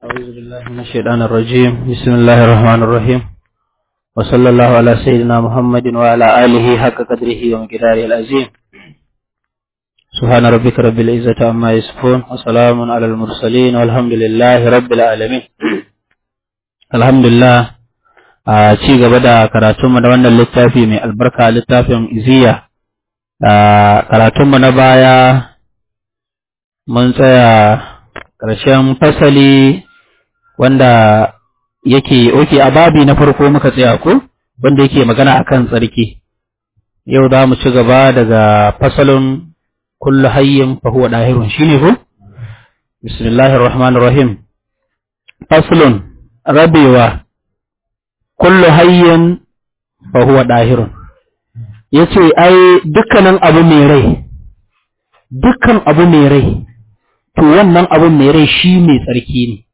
أعوذ بالله من الشيطان الرجيم بسم الله الرحمن الرحيم وصلى الله على سيدنا محمد وعلى آله حق قدره ومقداره العظيم سبحان ربك رب العزة عما يصفون وسلام على المرسلين والحمد لله رب العالمين الحمد لله a ci gaba da karatunmu da wannan littafi mai albarka littafin iziya a karatunmu na baya mun tsaya ƙarshen fasali wanda yake oke a babi na farko muka tsaya ko wanda yake magana akan tsarki yau za mu ci gaba daga fasalin kullu hayyin fa huwa dahirun shine ko bismillahir rahmanir rahim faslun rabewa kullu hayyin fa huwa dahirun yace ai dukkanin abu mai rai dukkan abu mai rai to wannan abu mai rai shi mai tsarki ne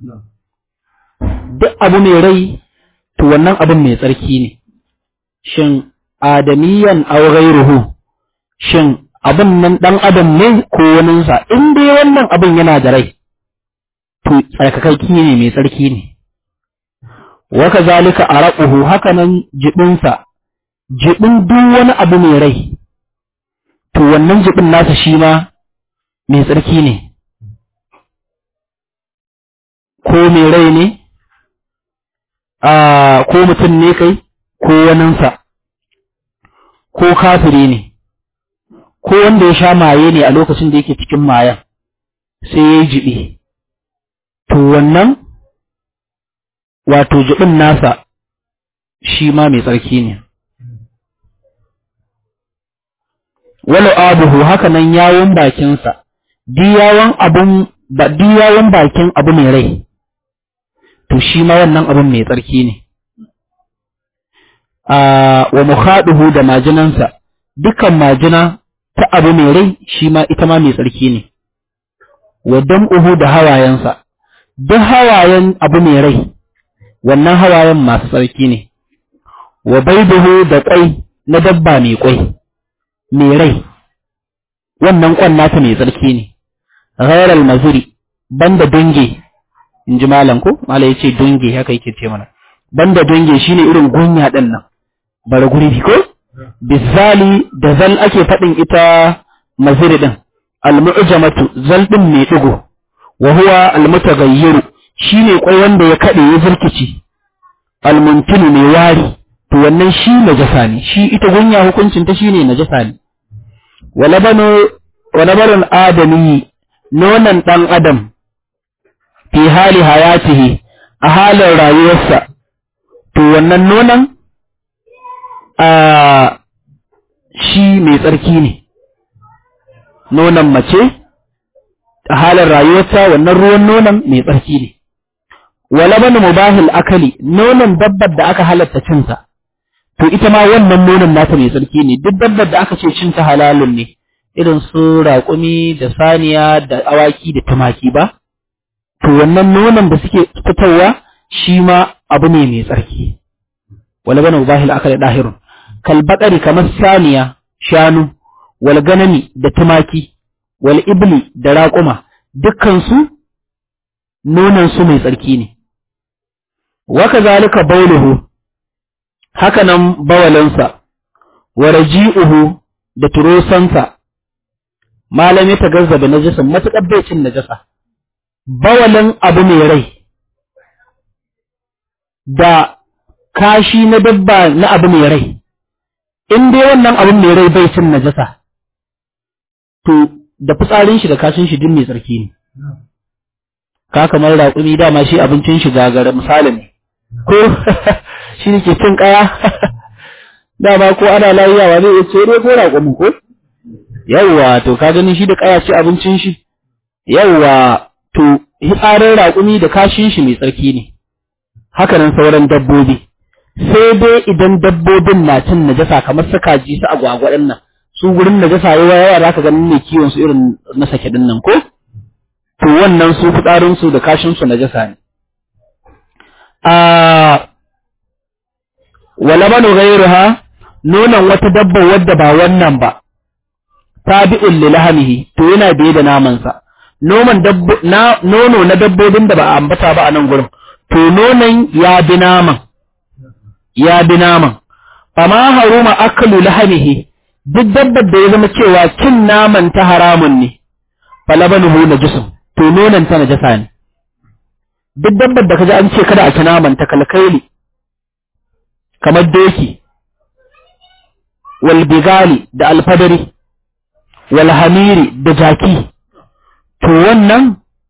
duk abu mai rai to wannan abin mai tsarki ne shin adamiyan aw ghayruhu shin abin nan dan adam ne ko waninsa in dai wannan abin yana da rai to tsarkakakki ne mai tsarki ne wa kazalika araquhu hakanan jibinsa jibin duk wani abu mai rai to wannan jibin nasa shi ma mai tsarki ne ko mai rai ne a ko mutum ne kai ko waninsa ko kafiri ne ko wanda ya sha maye ne a lokacin da yake cikin mayan sai ya yi jibi to wannan wato jibin nasa shi ma mai tsarki ne wala abuhu haka nan yawon bakinsa diyawan abun ba diyawan bakin abu mai rai to shi ma wannan abun mai tsarki ne a wa mukhaduhu da majinansa dukkan majina ta abu mai rai shi ma ita ma mai tsarki ne wa dam'uhu da hawayensa duk hawayen abu mai rai wannan hawayen masu tsarki ne wa baiduhu da kwai na dabba mai kwai mai rai wannan kwan nata mai tsarki ne ghairal mazuri banda dunge in ji malam ko malam yace dunge haka yake ce mana banda dunge shine irin gunya din nan bara guri ko bizali da zal ake fadin ita mazuri din almu'jamatu zal din mai digo wa huwa almutaghayyiru shine kwai wanda ya kade ya zurkici almuntinu mai wari to wannan shi najasa ne shi ita gunya hukuncin ta shine najasa ne walabanu walabarun adami nonon ɗan adam fi hali hayatihi a halin rayuwarsa to wannan nonon a shi mai tsarki ne nonon mace a halin rayuwarsa wannan ruwan nonon mai tsarki ne walaban mubahil akali nonon dabbar da aka halatta cinsa to ita ma wannan nonon nata mai tsarki ne duk dabbar da aka ce cinta halalun ne irin su raƙumi da saniya da awaki da tumaki ba to wannan nonon da suke fitowa shi ma abu ne mai tsarki wala bana mubahil akali dahirun kal baqari kamar saniya shanu wal ganami da tumaki wal ibli da raƙuma dukkan su nonon su mai tsarki ne wa kazalika bauluhu haka nan bawalansa wa raji'uhu da turosansa malam ya tagazzaba najasan matuƙar bai cin najasa bawalin abu mai rai da kashi na dabba na abu mai rai in dai wannan abu mai rai bai cin najasa to da fitsarin shi da kashin shi din mai tsarki ne ka kamar raƙumi dama shi abincin shi gagara misali ne ko shi ne ke cin ƙaya dama ko ana layiyawa zai iya ce dai ko raƙumi ko yawwa to ka gani shi da kaya ce abincin shi yawwa to hitsarin raƙumi da kashin shi mai tsarki ne haka nan sauran dabbobi sai dai idan dabbobin na cin najasa kamar su kaji su agwagwa din nan su gurin najasa yawa yawa zaka ganin ne kiwon su irin na sake din nan ko to wannan su fitsarin su da kashin su najasa ne a wala banu ghayruha nonon wata dabba wadda ba wannan ba tabi'un li lahamihi to yana biye da namansa noman dabbo na nono na dabbobin da ba a ambata ba a nan gurin to nonon ya bi naman ya bi naman fama haruma akalu lahamihi duk dabbar da ya zama cewa cin naman ta haramun ne falabanuhu najisun to nonon ta najasa ne duk dabbar da kaji an ce kada a ci naman ta kalkaili kamar doki wal bigali da alfadari wal hamiri da jaki to wannan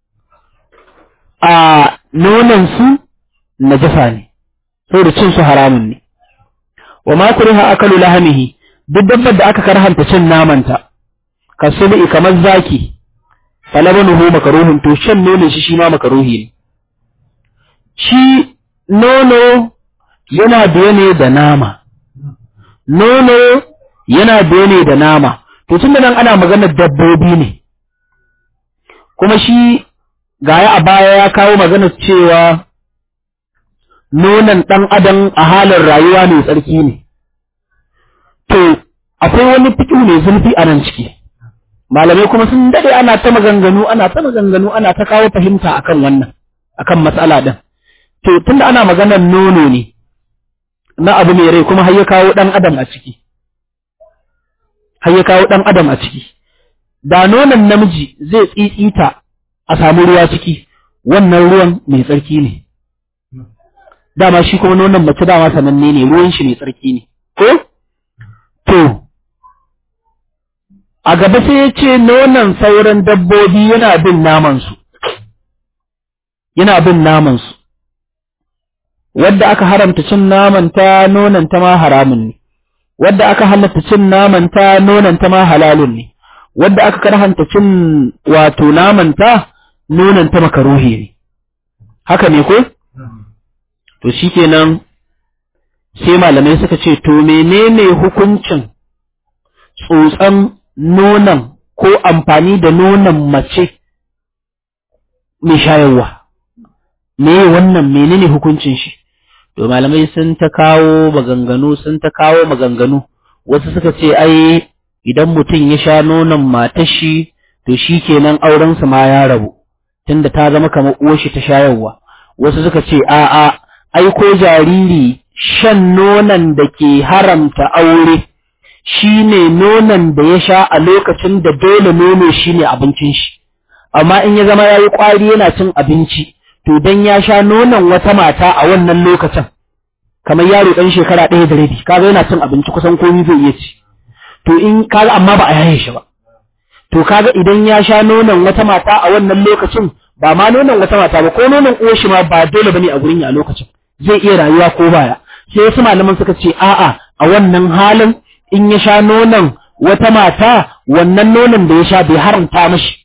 a nonon su najasa ne saboda cin su haramun ne wa ma kuriha akalu lahamihi duk dabbar da aka karhanta cin namanta kasubi kamar zaki falabanuhu makaruhun to shan nonon shi shi ma makaruhi ne shi nono yana biye ne da nama nono yana biye ne da nama to tun da nan ana maganar dabbobi ne kuma shi gaya a baya ya kawo maganar cewa nonon ɗan adam a halin rayuwa mai tsarki ne to akwai wani fiƙi mai zurfi a nan ciki malamai kuma sun dade ana ta maganganu ana ta maganganu ana ta kawo fahimta akan wannan akan matsala din to tunda ana maganar nono ne na abu mai rai kuma har ya kawo dan adam a ciki har ya kawo dan adam a ciki da nonon namiji zai tsitsita a samu ruwa ciki wannan ruwan mai tsarki ne dama shi kuma nonon mace dama sananne ne ruwan shi mai tsarki ne ko to a gaba sai ya ce nonon sauran dabbobi yana bin namansu yana bin namansu wadda aka haramta cin naman ta nonon ta ma haramun ne wadda aka halatta cin naman ta nonon ta ma halalun ne wadda aka karhanta cin wato naman ta nonon ta makaruhi ne haka ne ko to shikenan sai malamai suka ce to menene hukuncin tsotsan nonon ko amfani da nonon mace mai shayarwa me wannan menene hukuncin shi to malamai sun ta kawo maganganu sun ta kawo maganganu wasu suka ce ai idan mutum ya sha nonon matar shi to shi kenan aurensa ma ya rabu tunda ta zama kamar uwar shi ta shayarwa wasu suka ce a'a ai ko jariri shan nonon da ke haramta aure shi ne nonon da ya sha a lokacin da dole nono shi ne abincin shi amma in ya zama ya yi ƙwari yana cin abinci to don ya sha nonon wata mata a wannan lokacin kamar yaro ɗan shekara ɗaya da rabi kaga yana cin abinci kusan komi zai iya ci to in kaga amma ba a yaye shi ba to kaga idan ya sha nonon wata mata a wannan lokacin ba ma nonon wata mata ba ko nonon uwar shi ma ba dole bane a gurin ya a lokacin zai iya rayuwa ko baya sai wasu malaman suka ce a'a a wannan halin in ya sha nonon wata mata wannan nonon da ya sha bai haramta mashi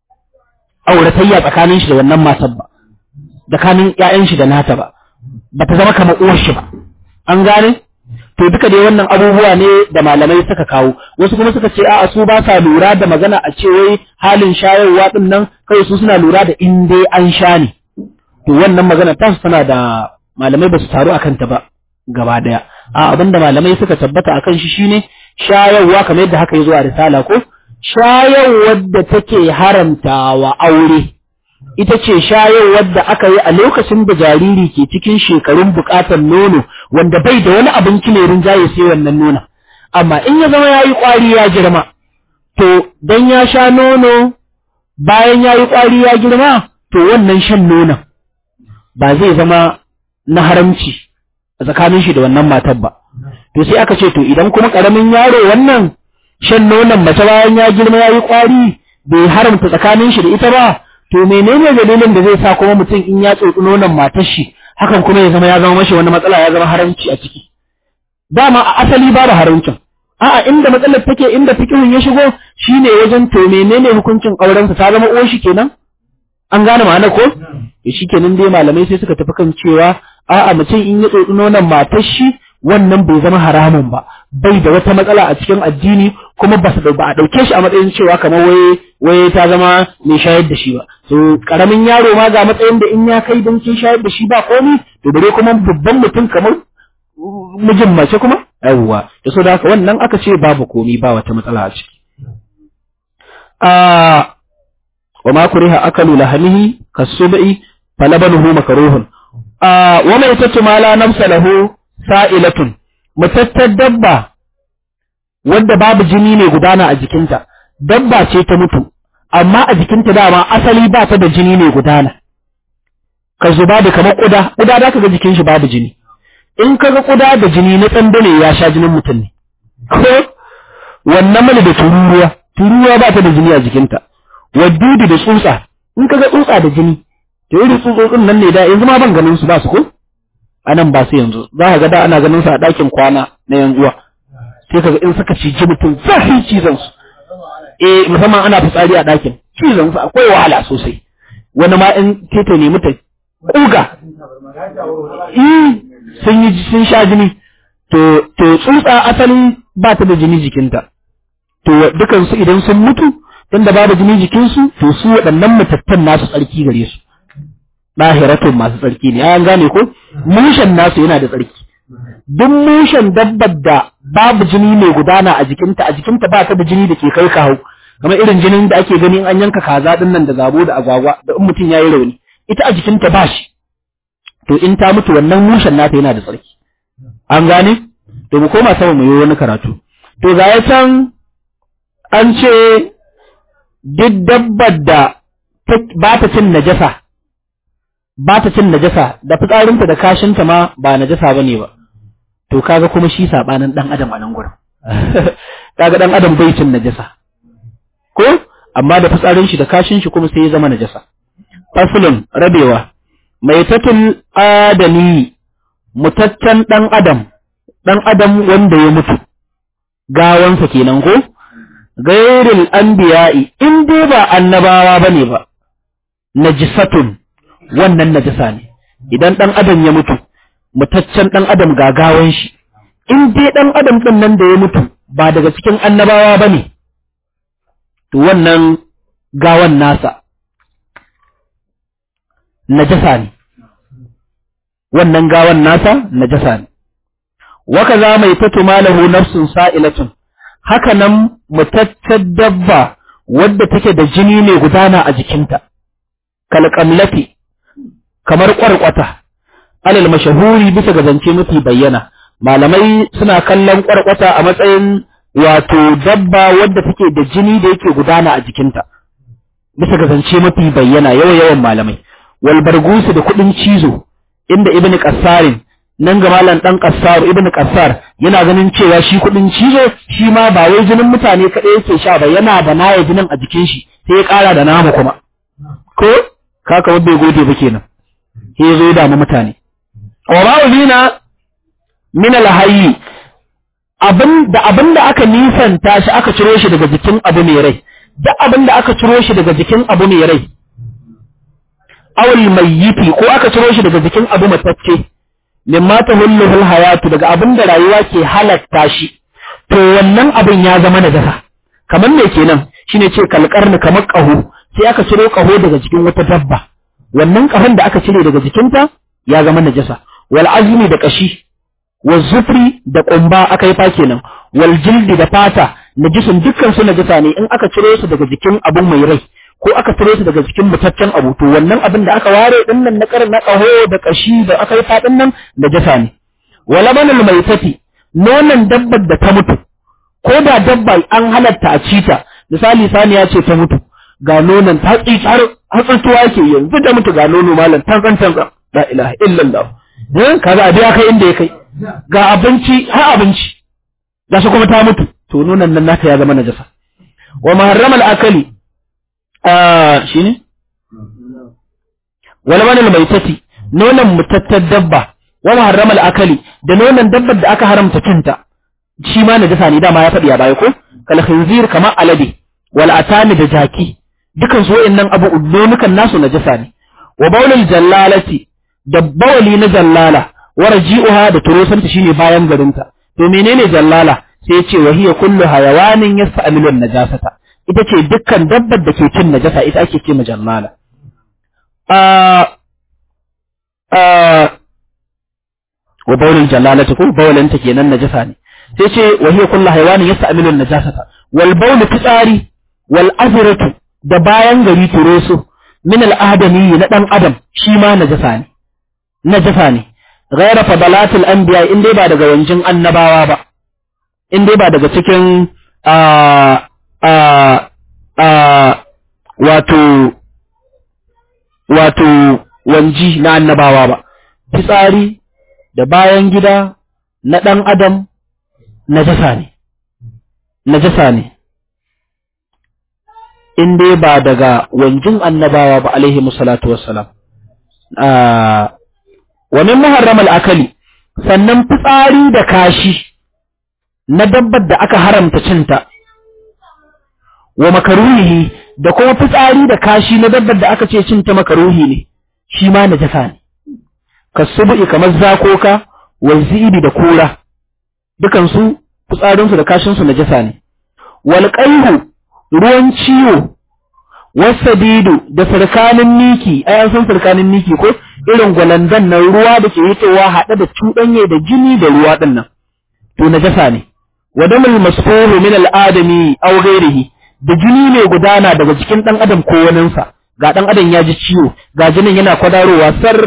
auratayya tsakanin shi da wannan matar ba tsakanin ƴaƴan shi da nata ba bata zama kamar uwar shi ba an gane to duka dai wannan abubuwa ne da malamai suka kawo wasu kuma suka ce a'a su ba sa lura da magana a ce wai halin shayarwa din nan kai su suna lura da in dai an sha ne to wannan magana ta tana da malamai ba su taru akan ta ba gaba daya a abinda malamai suka tabbata akan shi shine shayarwa kamar yadda haka yazo a risala ko shayarwar da take haramtawa aure ita ce shayarwar da aka yi a lokacin da jariri ke cikin shekarun bukatar nono wanda bai da wani abinci mai rinjaye sai wannan nuna amma in ya zama yayi kwari ya girma to dan ya sha nono bayan yayi kwari ya girma to wannan shan nonon ba zai zama na haramci a tsakanin shi da wannan matar ba to sai aka ce to idan kuma karamin yaro wannan shan nonon mace bayan ya girma yayi kwari bai haramta tsakanin shi da ita ba to menene dalilin da zai sa kuma mutum in ya tsotsi nonon matar shi hakan kuma ya zama ya zama mashi wani matsala ya zama haramci a ciki dama a asali babu haramcin a'a inda matsalar take inda fikihun ya shigo shine wajen to menene hukuncin auren sa ta zama uwar shi kenan an gane ma'ana ko to shikenan dai malamai sai suka tafi kan cewa a'a mutum in ya tsotsi nonon matar shi wannan bai zama haramun ba bai da wata matsala a cikin addini kuma ba su ba a dauke shi a matsayin cewa kamar waye waye ta zama mai shayar da shi ba to karamin yaro ma ga matsayin da in ya kai don kin shayar da shi ba komai to bare kuma babban mutum kamar mijin mace kuma yawwa da so da haka wannan aka ce babu komai ba wata matsala a ciki a wa ma kuriha akalu lahamihi kasubi falabanuhu makruhun a wa mai tatu ma la nafsa lahu sa'ilatun mutattar dabba wadda babu jini ne gudana a jikinta dabba ce ta mutu amma a jikinta dama asali ba ta da jini ne gudana ka zuba da kamar kuda kuda da ka ga jikin shi babu jini in ka ga kuda da jini na tsanda ne ya sha jinin mutum ne ko wannan mana da tururuwa tururuwa ba ta da jini a jikinta waddudu da tsutsa in ka ga tsutsa da jini to irin tsutsotsin nan ne da yanzu ma ban ganin su ba su ko anan ba su yanzu za ka ga da ana ganin su a ɗakin kwana na yan uwa sai ka ga in suka ciji mutum zafi cizon su eh musamman ana fitsari a ɗakin cizon su akwai wahala sosai wani ma in tete ne mutum kuga sun yi sun sha jini to to tsutsa asali ba ta da jini jikinta to dukan su idan sun mutu tunda babu jini jikinsu to su waɗannan matattan nasu tsarki gare su ɗahiratun masu tsarki ne an gane ko mushen nasu yana da tsarki duk mushen dabbar da babu jini mai gudana a jikinta a jikinta ba ta da jini da ke kai kawo kamar irin jinin da ake gani an yanka kaza din nan da zabo da agwagwa da in mutum yayi rauni ita a jikinta ba shi to in ta mutu wannan mushen nata yana da tsarki an gane to mu koma sama mu yi wani karatu to ga ya can an ce duk dabbar da ba ta cin najasa ba ta cin najasa da fitsarinta da kashinta ma ba najasa bane ba to kaga kuma shi sabanin dan adam a nan gurin kaga dan adam bai cin najasa ko amma da fitsarin shi da kashin shi kuma sai ya zama najasa faslun rabewa mai tatul adami mutaccen dan adam dan adam wanda ya mutu gawansa kenan ko gairil anbiya'i in dai ba annabawa bane ba najisatun wannan najasa ne idan dan adam ya mutu mutaccen dan adam gagawan shi in dai dan adam din nan da ya mutu ba daga cikin annabawa bane to wannan gawan nasa najasa ne wannan gawan nasa najasa ne waka za mai tatu malahu nafsun sa'ilatun haka nan mutaccen dabba wadda take da jini ne gudana a jikinta kalkamlati kamar kwarkwata alal mashahuri bisa ga zance mafi bayyana malamai suna kallon kwarkwata a matsayin wato dabba wadda take da jini da yake gudana a jikinta bisa ga zance mafi bayyana yawa yawan malamai wal bargusu da kudin cizo inda ibn qassarin nan ga malam dan qassar ibn qassar yana ganin cewa shi kudin cizo shi ma ba wai jinin mutane kadai yake sha ba yana da naya jinin a jikin shi sai ya kara da nama kuma ko kaka wanda ya gode ba kenan sai ya zo ya damu mutane wa ma'ulina min alhayyi abin da abin da aka nisanta shi aka ciro shi daga jikin abu mai rai da abin da aka ciro shi daga jikin abu mai rai awul mayyiti ko aka ciro shi daga jikin abu matacce mimma tahulluhul hayatu daga abin da rayuwa ke halatta shi to wannan abin ya zama najasa kamar me kenan shine ce kalkarni kamar kaho sai aka ciro kaho daga jikin wata dabba wannan kahon da aka cire daga jikinta ya zama najasa wal azmi da kashi wal zufri da kumba aka yi fa kenan wal jildi da fata najisun dukkan su najasa ne in aka ciro su daga jikin abun mai rai ko aka ciro su daga jikin mutaccen abu to wannan abin da aka ware din nan na karin na kaho da kashi da aka yi fadin nan najasa ne wala banal maitati nonon dabbar da ta mutu ko da dabba an halatta a cita misali saniya ce ta mutu ga nonon ta tsi har hatsartuwa yake yanzu da mutu ga nono malam tanzan tanzan la ilaha illallah eh kaga abi ya kai inda ya kai ga abinci har abinci ga shi kuma ta mutu to nonon nan naka ya zama najasa wa muharramal akali ah shine wala manal maitati nonon mutattar dabba wa muharramal akali da nonon dabbar da aka haramta cinta shi ma najasa ne dama ya faɗi a baya ko kal khinzir kamar alade wal atani da jaki dukan su wayannan abu nonukan nasu najasa ne wa baulul jallalati da bawali na jallala wa raji'uha da turosanta shine bayan garinta to menene jallala sai ya ce wa hiya kullu hayawanin yasta'milu najasata ita ce dukkan dabbar da ke cin najasa ita ake ce jallala a a wa baulul jallalati ko bawalanta kenan najasa ne sai ce wa hiya kullu hayawanin yasta'milu najasata wal bawl fitsari wal azratu da bayan gari turoso min al'adami na ɗan adam shi ma najasa ne najasa ne ghaira fadalatul anbiya in dai ba daga wanjin annabawa ba in dai ba daga cikin a a a wato wato wanji na annabawa ba fitsari da bayan gida na ɗan adam najasa ne najasa ne in dai ba daga wanjin annabawa ba alaihi musallatu wassalam wa min muharram al-akali sannan fitsari da kashi na dabbar da aka haramta cinta wa makaruhi da kuma fitsari da kashi na dabbar da aka ce cinta makaruhi ne shi ma najasa ne kasubi kamar zakoka wa zibi da kura dukan su fitsarin su da kashin su najasa ne wal qayhu ruwan ciwo wasadidu da sarkanin miki ai an san sarkanin miki ko irin gwalandan nan ruwa da ke fitowa haɗe da cuɗanye da jini da ruwa ɗin nan to najasa ne wa damul masfuhu min al-adami aw ghairihi da jini mai gudana daga cikin dan adam ko waninsa ga dan adam ya ji ciwo ga jinin yana kwadarowa sar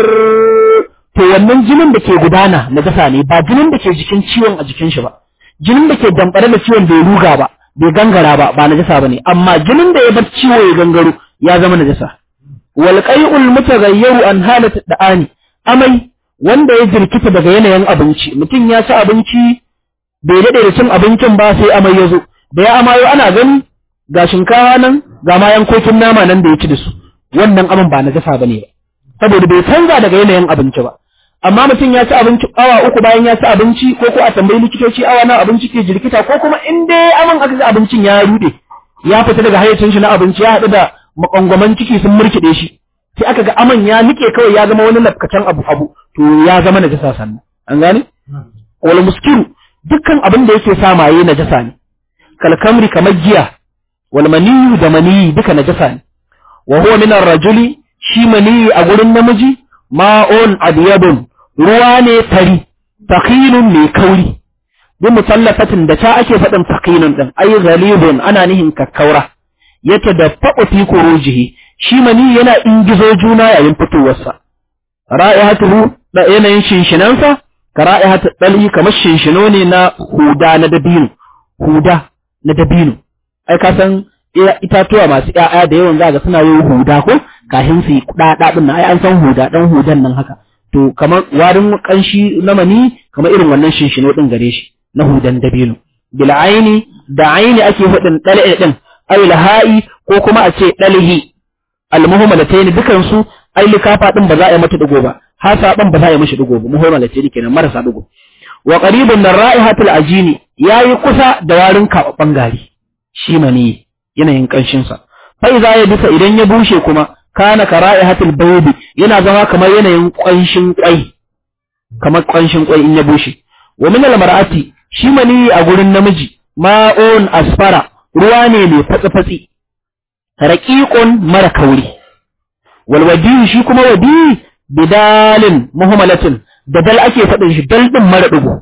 to wannan jinin da ke gudana najasa ne ba jinin da ke jikin ciwon a jikin shi ba jinin da ke dambare da ciwon bai ruga ba bai gangara ba ba najasa bane amma jinin da ya bar ciwo ya gangaro ya zama najasa wal qai'ul mutaghayyiru an halat da'ani amai wanda ya jirkita daga yanayin abinci mutum ya ci abinci bai dade da cin abincin ba sai amai ya zo da ya amayo ana gani ga shinkawa nan ga ma yankokin nama nan da ya ci da su wannan aman ba najasa bane ba saboda bai canza daga yanayin abinci ba amma mutum ya ci abinci awa uku bayan ya ci abinci ko ko a tambayi likitoci awa na abinci ke jirkita ko kuma in dai aman aka ci abincin ya rude ya fita daga hayyacin shi na abinci ya haɗu da makongwaman ciki sun murkide shi sai aka ga aman ya nike kawai ya zama wani lafkacen abu abu to ya zama najasa sannan an gane wal muskiru dukkan abin da yake sa maye najasa ne kalkamri kamar giya wal maniyu da maniyi duka najasa ne wa huwa min ar-rajuli shi maniyi a gurin namiji ma'un abyadun ruwa ne fari taqilun mai kauri bi mutallafatin da ta ake faɗin taqilun din ay ghalibun ana nihin kakkaura yata da fa'u fi kurujihi shi mani yana ingizo juna yayin fitowarsa ra'ihatuhu da yanayin shinshinansa ka ra'ihatu dali kamar shinshino ne na huda na dabino huda na dabino ai ka san itatuwa masu ƴaƴa da yawan zaga suna yin huda ko kafin su yi kuɗaɗa ɗin nan ai an san huda ɗan hudan nan haka to kamar warin kanshi na mani kamar irin wannan shinshino ɗin gare shi na hudan dabino bil aini da aini ake hudin dal'i din ay laha'i ko kuma a ce dalhi al muhammalatayn dukan su ai likafa din ba za a yi mata digo ba hasa din ba za a yi mishi digo ba muhammalatayn kenan marasa digo wa qaribun min ra'ihatil ajini yayi kusa da warin kababban gari shi mani yanayin kanshin sa fa idza ya bisa idan ya bushe kuma kana ka ra'ihatil baydi yana zama kamar yanayin kanshin kwai kamar kanshin kwai in ya bushe wa min al mar'ati shi mani a gurin namiji ma'un asfara ruwa ne mai fatsi-fatsi raƙiƙun mara kauri walwadi shi kuma wadi bidalin muhammalatin da dal ake faɗin shi dal ɗin mara ɗigo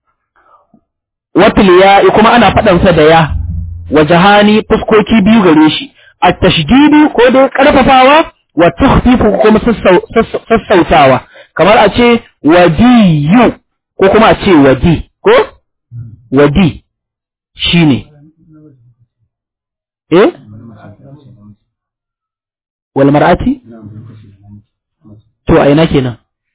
watil ya kuma ana faɗansa da ya wa jahani fuskoki biyu gare shi a tashdidu ko dai ƙarfafawa wa takhfifu kuma sassautawa kamar a ce wadiyu ko kuma a ce wadi ko wadi shi ne eh wal mar'ati to a ina kenan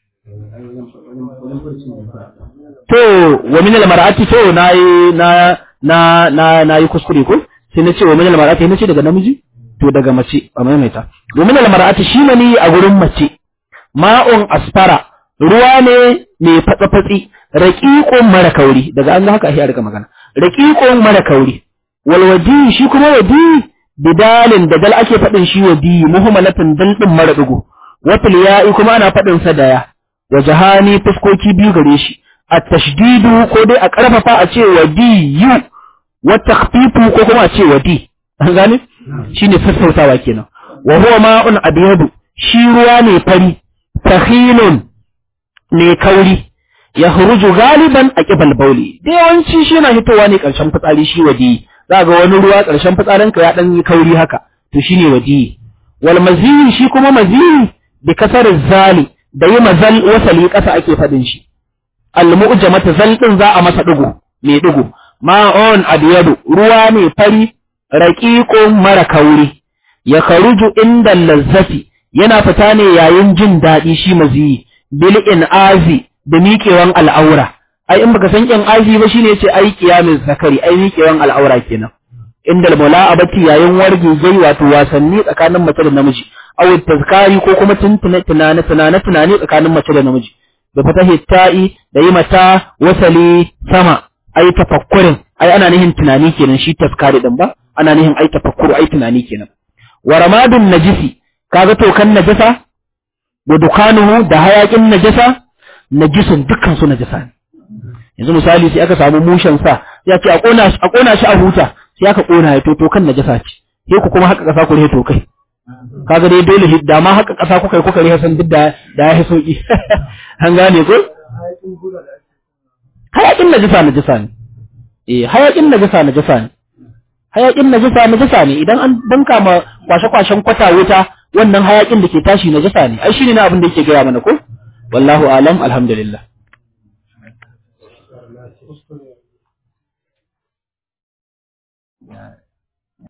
to wa min al mar'ati to nayi na na na nayi kuskure ko sai na ce wa min al mar'ati na ce daga namiji to daga mace a maimaita wa min al mar'ati shi ne a gurin mace ma'un asfara ruwa ne mai fatsa-fatsi raƙiƙon mara kauri daga an ga haka a rika magana raƙiƙon mara kauri walwadi shi kuma wadi bidalin da dal ake faɗin shi wadi muhammalatin dal ɗin mara ɗigo wafil ya'i kuma ana faɗin sa da ya wa jahani fuskoki biyu gare shi a tashdidu ko dai a ƙarfafa a ce wadi yu wa takhfifu ko kuma a ce wadi an gane shine sassautawa kenan wa huwa ma'un abyadu shi ruwa ne fari tahilun ne kauri ya huruju galiban a ƙibal bauli da yawanci shi na hitowa ne ƙarshen fitsari shi waje za ga wani ruwa ƙarshen fitsarinka ya ɗan yi kauri haka to shine wadi wal maziyi shi kuma maziyi bi kasar zali da yi mazal wasali kasa ake fadin shi al mu'jamata zal din za a masa digo mai digo ma'on abyadu ruwa mai fari raqiqun mara kauri ya karuju inda lazzati yana fita ne yayin jin daɗi shi maziyi bil azi da miƙewan al'aura ai in baka san in azi ba shine yace ai qiyamin zakari ai miƙewan al'aura kenan inda mula'abati yayin warge gai wato wasanni tsakanin mace da namiji aw tazkari ko kuma tuntuna tunane tunane tunane tsakanin mace da namiji da fatahi ta'i da yi mata wasali sama ai tafakkurin ai ana nihin tunani kenan shi tazkari din ba ana nihin ai tafakkuru ai tunani kenan wa ramadun najisi kaga tokan najasa wa dukanuhu da hayakin najasa najisun dukkan su najasa ne yanzu misali sai aka samu mushen sa ya ce a kona a kona shi a huta sai aka kona ya to tokan najasa ce sai ku kuma haka kasa ku to kai kaga dai dole hidda ma haka kasa kuka kuka riha san duk da da ya sauki an gane ko hayakin najasa najasa ne eh hayakin najasa najasa ne hayakin najasa najasa ne idan an banka ma kwashe-kwashen kwata wuta wannan hayakin da ke tashi najasa ne ai shine na abin da yake gaya mana ko wallahu alam alhamdulillah Yeah.